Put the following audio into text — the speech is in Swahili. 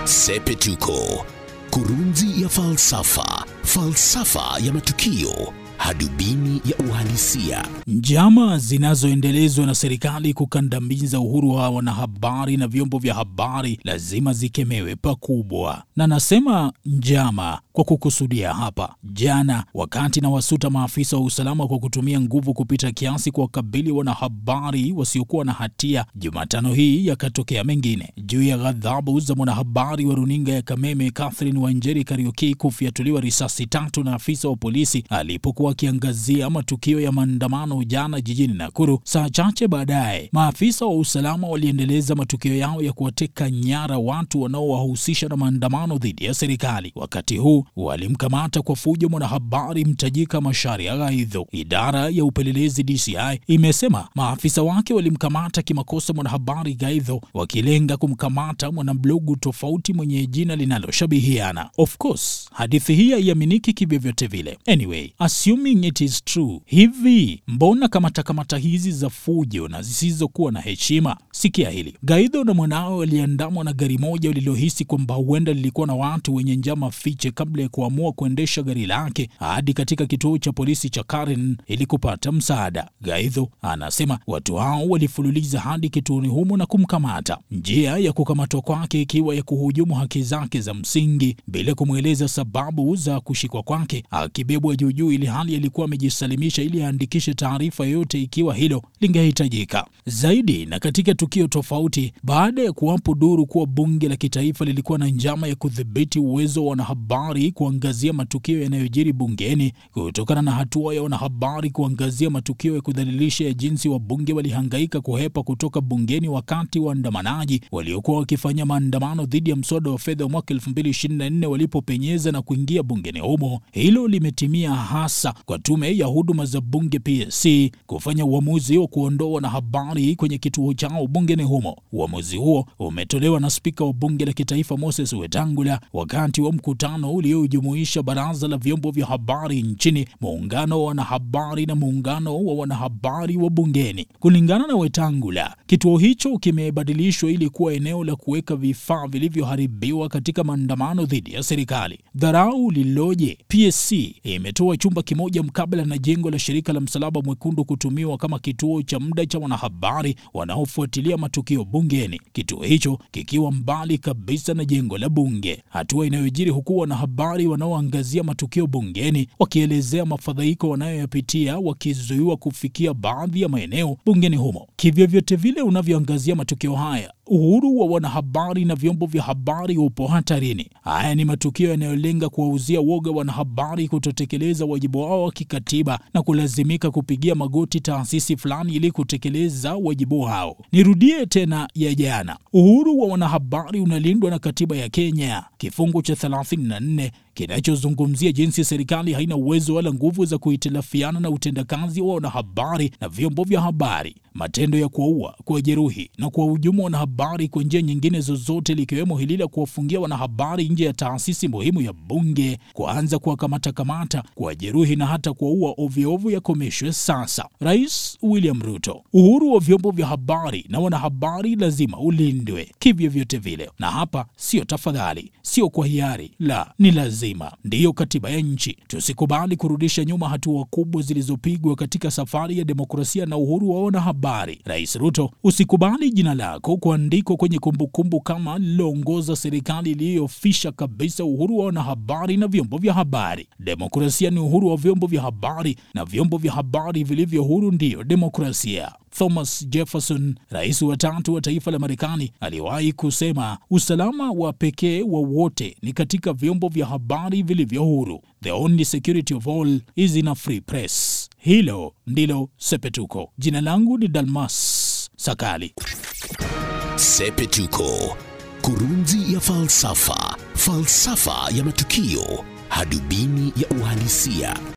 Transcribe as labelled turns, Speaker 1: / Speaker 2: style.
Speaker 1: Sepetuko, kurunzi ya falsafa, falsafa ya matukio, hadubini ya uhalisia.
Speaker 2: Njama zinazoendelezwa na serikali kukandamiza uhuru wa wanahabari na vyombo vya habari lazima zikemewe pakubwa, na nasema njama kwa kukusudia hapa. Jana wakati na wasuta maafisa wa usalama kwa kutumia nguvu kupita kiasi kuwakabili wanahabari wasiokuwa na hatia, Jumatano hii yakatokea mengine juu ya ghadhabu za mwanahabari wa runinga ya Kameme Catherine Wanjeri Kariuki kufyatuliwa risasi tatu na afisa wa polisi alipokuwa akiangazia matukio ya maandamano jana jijini Nakuru. Saa chache baadaye, maafisa wa usalama waliendeleza matukio yao ya kuwateka nyara watu wanaowahusisha na maandamano dhidi ya serikali. Wakati huu walimkamata kwa fujo mwanahabari mtajika Macharia Gaidho. Idara ya upelelezi DCI imesema maafisa wake walimkamata kimakosa mwanahabari Gaidho, wakilenga kumkamata mwanablogu tofauti mwenye jina linaloshabihiana. Of course hadithi hii haiaminiki kivyovyote vile. Anyway, assuming it is true, hivi mbona kamata kamata hizi za fujo na zisizokuwa na heshima? Sikia hili. Gaidho na mwanawe waliandamwa na gari moja walilohisi kwamba huenda lilikuwa na watu wenye njama fiche kabla ya kuamua kuendesha gari lake hadi katika kituo cha polisi cha Karen ili kupata msaada. Gaidho anasema watu hao walifululiza hadi kituoni humo na kumkamata, njia ya kukamatwa kwake ikiwa ya kuhujumu haki zake za msingi bila kumweleza sababu za kushikwa kwake, akibebwa juujuu ili hali alikuwa amejisalimisha ili aandikishe taarifa yoyote ikiwa hilo lingehitajika zaidi. Na katika tukio tofauti, baada ya kuwapo duru kuwa bunge la kitaifa lilikuwa na njama ya kudhibiti uwezo wa wanahabari kuangazia matukio yanayojiri bungeni kutokana na hatua ya wanahabari kuangazia matukio ya kudhalilisha ya jinsi wabunge walihangaika kuhepa kutoka bungeni wakati waandamanaji waliokuwa wakifanya maandamano dhidi ya mswada wa fedha wa mwaka 2024 walipopenyeza na kuingia bungeni humo. Hilo limetimia hasa kwa tume ya huduma za bunge PSC kufanya uamuzi wa kuondoa wanahabari kwenye kituo chao bungeni humo. Uamuzi huo umetolewa na spika wa bunge la kitaifa Moses Wetangula wakati wa mkutano uliojumuisha baraza la vyombo vya habari nchini, muungano wa wanahabari na muungano wa wanahabari wa bungeni. Kulingana na Wetangula, kituo hicho kimebadilishwa ili kuwa eneo la kuweka vifaa vilivyoharibiwa katika maandamano dhidi ya serikali. Dharau lililoje! PSC imetoa chumba kimoja mkabala na jengo la shirika la Msalaba Mwekundu kutumiwa kama kituo cha muda cha wanahabari wanaofuatilia matukio bungeni, kituo hicho kikiwa mbali kabisa na jengo la bunge, hatua inayojiri huku wanahabari wanaoangazia matukio bungeni wakielezea mafadhaiko wanayoyapitia wakizuiwa kufikia baadhi ya maeneo bungeni humo. Kivyovyote vile unavyoangazia matukio haya uhuru wa wanahabari na vyombo vya habari upo hatarini. Haya ni matukio yanayolenga kuwauzia woga wanahabari kutotekeleza wajibu wao wa kikatiba na kulazimika kupigia magoti taasisi fulani ili kutekeleza wajibu wao. Nirudie tena ya jana, uhuru wa wanahabari unalindwa na katiba ya Kenya kifungu cha 34 kinachozungumzia jinsi serikali haina uwezo wala nguvu za kuhitilafiana na utendakazi wa wanahabari na vyombo vya habari. Matendo ya kuwaua, kuwajeruhi na kuwahujumu wanahabari kwa njia nyingine zozote, likiwemo hili la kuwafungia wanahabari nje ya taasisi muhimu ya bunge, kuanza kuwakamata kamata, kuwajeruhi na hata kuwaua ovyoovyo yakomeshwe sasa. Rais William Ruto, uhuru wa vyombo vya habari na wanahabari lazima ulindwe kivyovyote vile, na hapa sio tafadhali, sio kwa hiari, la ni lazima. Ndiyo katiba ya nchi. Tusikubali kurudisha nyuma hatua kubwa zilizopigwa katika safari ya demokrasia na uhuru wa wanahabari. Rais Ruto, usikubali jina lako kuandikwa kwenye kumbukumbu kama liloongoza serikali iliyofisha kabisa uhuru wa wanahabari na vyombo vya habari. Demokrasia ni uhuru wa vyombo vya habari na vyombo vya habari vilivyo huru ndiyo demokrasia. Thomas Jefferson, rais wa tatu wa taifa la Marekani, aliwahi kusema usalama wa pekee wa wote ni katika vyombo vya habari vilivyo huru. The only security of all is in a free press. Hilo ndilo Sepetuko. Jina langu ni Dalmas Sakali.
Speaker 1: Sepetuko, kurunzi ya falsafa, falsafa ya matukio, hadubini ya uhalisia.